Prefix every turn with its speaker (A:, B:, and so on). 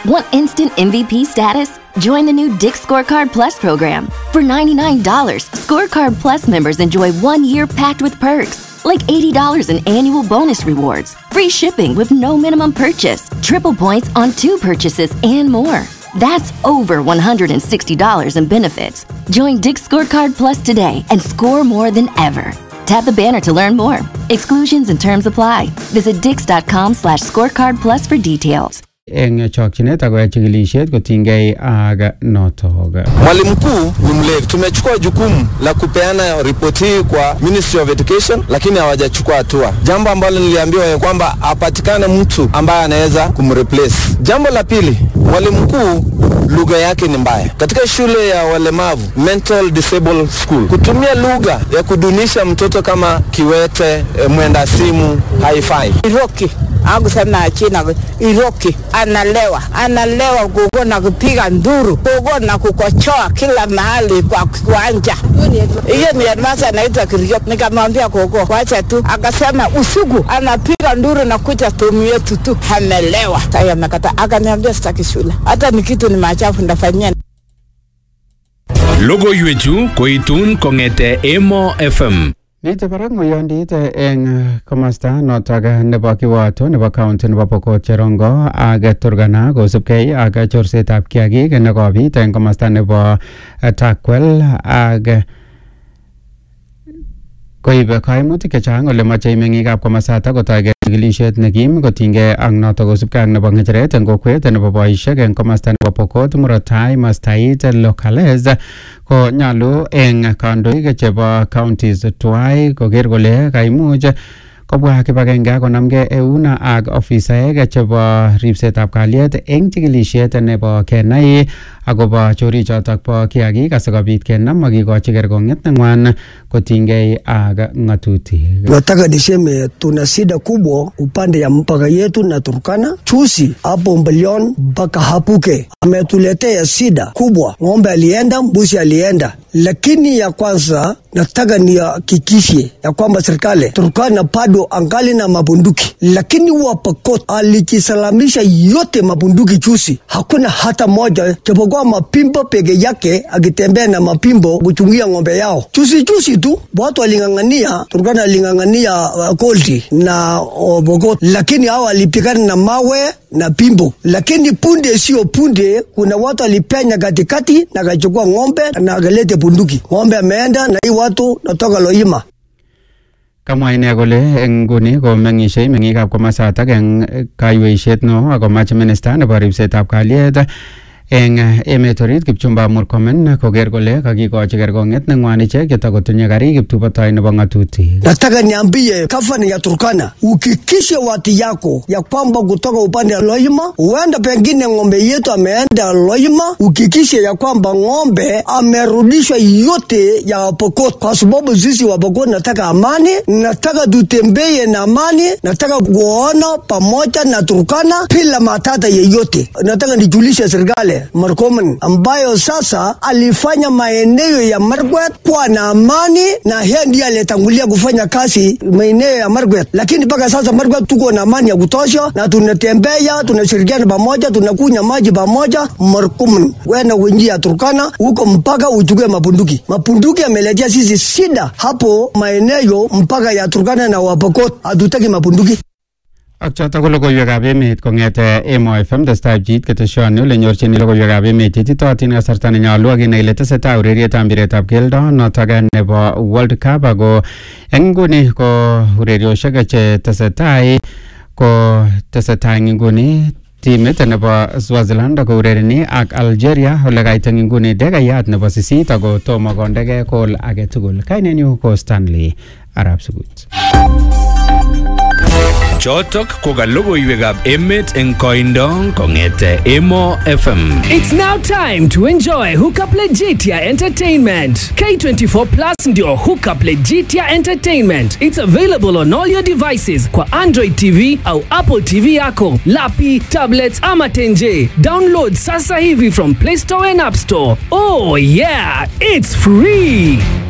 A: Want instant MVP status? Join the new Dick Scorecard Plus program. For $99, Scorecard Plus members enjoy one year packed with perks, like $80 in annual bonus rewards, free shipping with no minimum purchase, triple points on two purchases, and more. That's over $160 in benefits. Join Dick Scorecard Plus today and score more than ever. Tap the banner to learn more. Exclusions and terms apply. Visit dix.com slash scorecard plus for details.
B: eng chokchinet akoyai chikilishet kotinygei ak notok
C: Mwalimu mkuu ni mlevi. Tumechukua jukumu la kupeana ripoti hii kwa Ministry of Education, lakini hawajachukua hatua, jambo ambalo niliambiwa ya kwamba apatikane mtu ambaye anaweza kumreplace. Jambo la pili, mwalimu mkuu lugha yake ni mbaya katika shule ya walemavu mental disabled school. Kutumia lugha ya kudunisha mtoto kama kiwete, eh, mwenda simu haifai.
D: Iroki akusema china Iroki analewa analewa kuko na kupiga nduru kuko na kukochoa kila mahali kwa kiwanja. Hiyo ni headmaster anaitwa Kiriok. Nikamwambia koko wacha tu, akasema usiku anapiga nduru na kuja tumu yetu tu, amelewa. Sasa amekata, akaniambia sitaki shule, hata ni kitu ni machafu ndafanyia
E: Logoiwechu koitun kong'ete Emo FM.
B: Mite barak ng'oyondit eng komasta notok nebo kiwato nebo county nebo Pokot Cherongo ak Turkana kosubkei ak chorsetab kiagik nekobit eng komasta nebo Takwel ak koib kaimutik chechang ole moche meng'ikab komasata kotoige chikilishet nekim kotinygei ak notok kosubkei ak nebo ng'echeret eng kokwet nebo boisiek eng komasta nebo Pokot murot tai mastait locales ko nyalu eng kandoik chebo counties tuai koker kole kaimuch kobwa kibagenge akonamgei eun ak ofisaek chebo ripsetab kalyet eng chikilishet nebo kenai akobo chorichotok bo kiagik asikobit kenam akikochi kerkong'et neng'wan kotinygei ak ng'atutik
F: Nataka niseme tuna shida kubwa upande ya mpaka yetu na Turkana. Chusi hapo Mbelion mpaka Hapuke ametuletea shida kubwa, ng'ombe alienda, mbuzi alienda. Lakini ya kwanza nataka nihakikishe ya kwamba serikali Turkana bado angali na mabunduki, lakini Wapokot alikisalamisha yote mabunduki chusi, hakuna hata moja japokuwa mapimbo peke yake, akitembea na mapimbo kuchungia ng'ombe yao. Chusi chusi tu watu waling'ang'ania, Turkana aling'ang'ania uh, Kolti na uh, Pokot, lakini hao walipigana na mawe na pimbo, lakini punde sio punde, kuna watu walipenya katikati na akachukua ng'ombe na akalete bunduki. Ng'ombe ameenda na hii watu natoka Loima.
B: Kamwa ine kole eng nguni ko meng'ishei meng'ikab komasatak eng kaiweishet no akomach minista nebo ripsetab kalyet eng emet orit Kipchumba Murkomen koker kole kakikochi kerkong'et neng'wan ichek chetakotinye karik kiptubotoi nebo ng'atutik.
F: Nataka niambie gavana ya Turkana, ukikishe watu yako ya kwamba kutoka upande wa Loima, huenda pengine ng'ombe yetu ameenda Loima, ukikishe ya kwamba ng'ombe amerudishwa yote ya Pokot, kwa sababu sisi wa Pokot nataka amani, nataka tutembee na amani, nataka kuona pamoja na Turkana bila matata yeyote. Nataka nijulishe serikali Murkomen ambayo sasa alifanya maeneo ya Markwet kuwa na amani, na yeye ndiye aliyetangulia kufanya kazi maeneo ya Markwet, lakini mpaka sasa Markwet tuko na amani ya kutosha, na tunatembea, tunashirikiana pamoja, tunakunywa maji pamoja. Murkomen, wena kuingia Turkana huko mpaka uchukue mabunduki. Mabunduki ameletea sisi shida hapo maeneo mpaka ya Turkana na Wapokot, hatutaki mabunduki.
B: Ak chotok ko logoiwekab emet kong'ete Emo FM testai pchit keteshoni ole nyorchini logoiwekab emet cheititootin kasarta nenyolu ak inai ile tesetai urerietab mpiretab keldo notok nebo World Cup ako eng nguni ko ureriosiek che tesetai ko tesetai eng nguni timit nebo Swaziland ko urereni ak Algeria ole kait eng nguni dekayat nebo sisit ako tomo kondege kol age tugul kainenyu ko Stanley Arab Sugut.
E: Chotok ko ka logoiwekab emet eng koindo kong'ete Emo FM.
G: It's now time to enjoy Hookup Legitia Entertainment. K24 Plus ndio Hookup Legitia Entertainment. It's available on all your devices kwa Android TV au Apple TV yako, lapi, tablets ama tenje. Download sasa hivi from Play Store and App Store. Oh yeah, it's free.